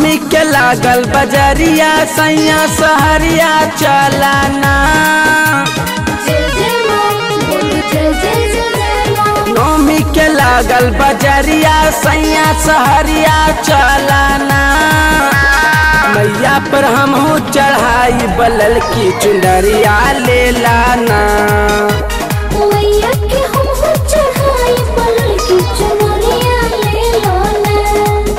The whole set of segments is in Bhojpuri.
नौमी के लागल बजरिया सैया सहरिया चलाना जय जय माँ बोल जय जय जय जय माँ नौमी के लागल बजरिया सैया सहरिया चलाना मैया पर हमहू चढ़ाई बलल की चुंदरिया ले लाना मैया के हम हो चढ़ाई पलल की चुनरिया ले लो ना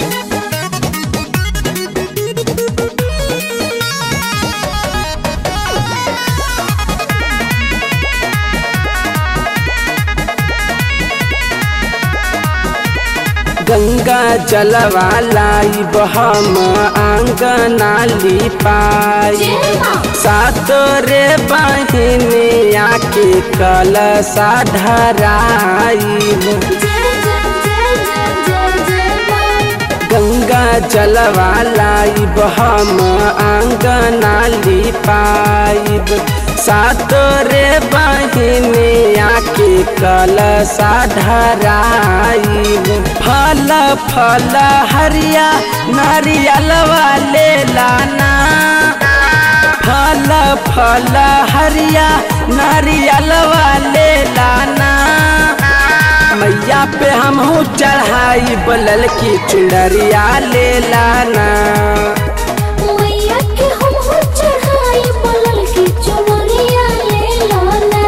गंगा जलवा लाई हम आंगना लिपाई जय माँ सात रे बहिनिया के कलशा धराई जय जय जय जय जय जय माँ गंगा जलवा लाई हम आंगना लिपाइब सात रे बहिनिया के कलशा धराइब फल फल हरिया नारियलवा ले लाना फल फल हरिया नारियलवा ले लाना मैया पे हमहू चढ़ाई बलल की चुनरिया ले लाना मैया के हम हो चढ़ाई पलल की चुनरिया ले लो ना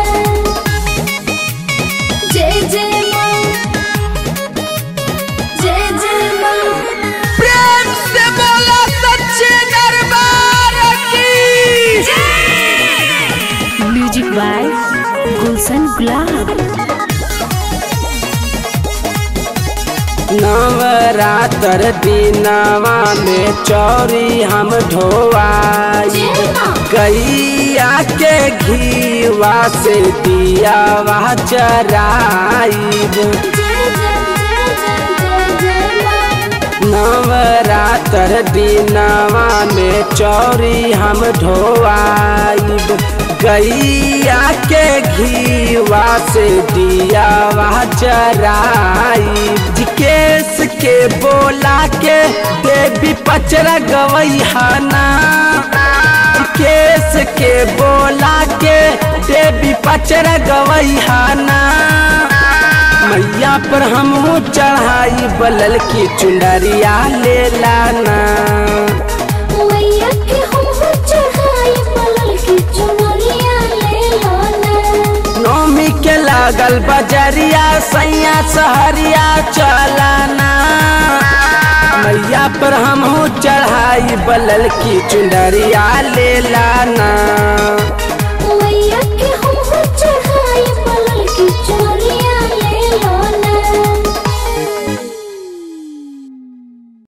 जय जय माँ जय जय माँ प्रेम से बोला सच्चे दरबार की म्यूजिक बाय गुलशन गुलाब नवरात्र दिनवा में चौरी हम ढोवाई जय माँ गैया के घीवा से दियावा चराइब जय जय जय जय जय जय माँ नवरात्र दिनवा में चौरी हम ढोवाइब गैया के घीवा से दियावा चराइब जिकेश के बोला के देवी पचरा गवैहाना जिकेश के बोला के देवी पचरा गवैहाना मैया पर हमहू चढ़ाई बलल की चुंडरिया ले लाना मैया के हम हो चढ़ाई पलल की चुनरिया ले लो ना नौमी के लागल बजरिया सैया सहरिया चलाना मैया पर हमहू चढ़ाई बलल की चुंडरिया ले लाना